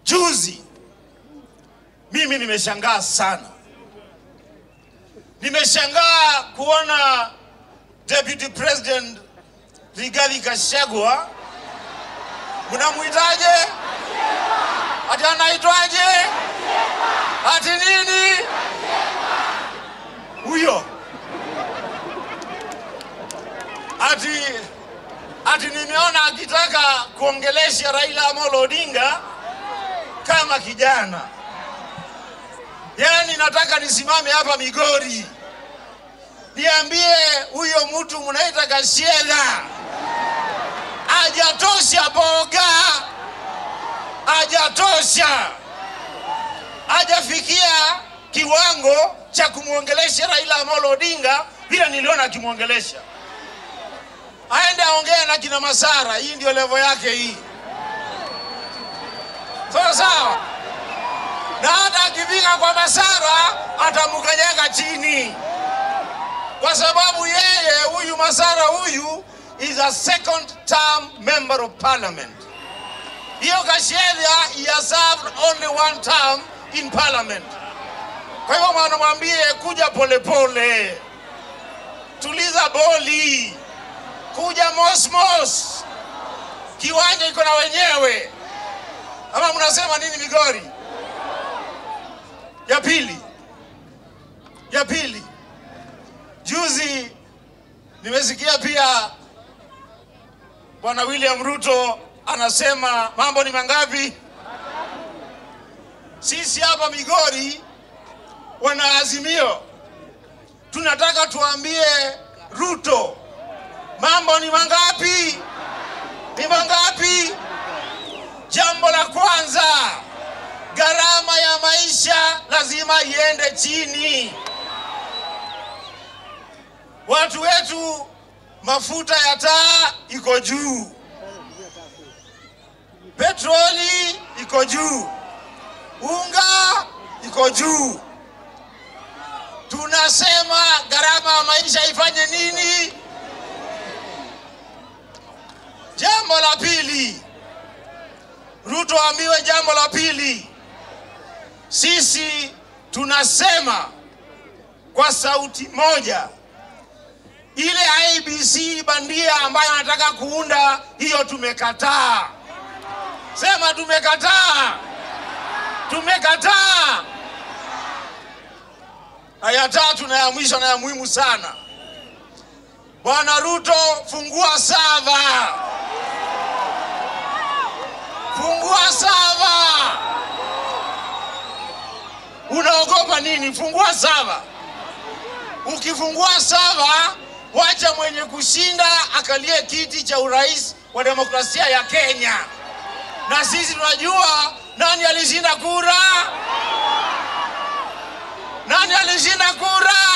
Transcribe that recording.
Juzi mimi nimeshangaa sana, nimeshangaa kuona Deputy President Rigathi Gachagua, mnamwitaje? Ati anaitwaje? Ati nini? Huyo ati ati nimeona akitaka kuongelesha Raila Amolo Odinga kama kijana. Yaani nataka nisimame hapa Migori niambie huyo mtu mnaita Gashedha hajatosha boga, hajatosha, hajafikia kiwango cha kumwongelesha Raila Amolo Odinga vile niliona akimwongelesha. Aende aongee na kina Masara, hii ndio levo yake hii, sawa sawa. Na hata akifika kwa Masara atamkanyaga chini, kwa sababu yeye huyu Masara huyu is a second term member of parliament. Hiyo Gachagua he has served only one term in parliament. Kwa hivyo mwanamwambie kuja polepole pole. Tuliza boli, kuja mosmos, kiwanja iko na wenyewe. Ama mnasema nini Migori? Ya pili, ya pili, juzi nimesikia pia Bwana William Ruto anasema mambo ni mangapi? Sisi hapa Migori wana Azimio tunataka tuambie Ruto mambo ni mangapi? Ni mangapi? Jambo la kwanza, gharama ya maisha lazima iende chini. Watu wetu mafuta ya taa iko juu, petroli iko juu, unga iko juu. Tunasema gharama ya maisha ifanye nini? Jambo la pili, Ruto ambiwe jambo la pili. Sisi tunasema kwa sauti moja ile IBC bandia ambayo anataka kuunda hiyo, tumekataa. Sema tumekataa, tumekataa. Na ya tatu na ya mwisho na ya muhimu sana, Bwana Ruto, fungua sava, fungua sava. Unaogopa nini? Fungua sava. Ukifungua sava wacha mwenye kushinda akalie kiti cha urais wa demokrasia ya Kenya, na sisi tunajua nani alishinda kura, nani alishinda kura.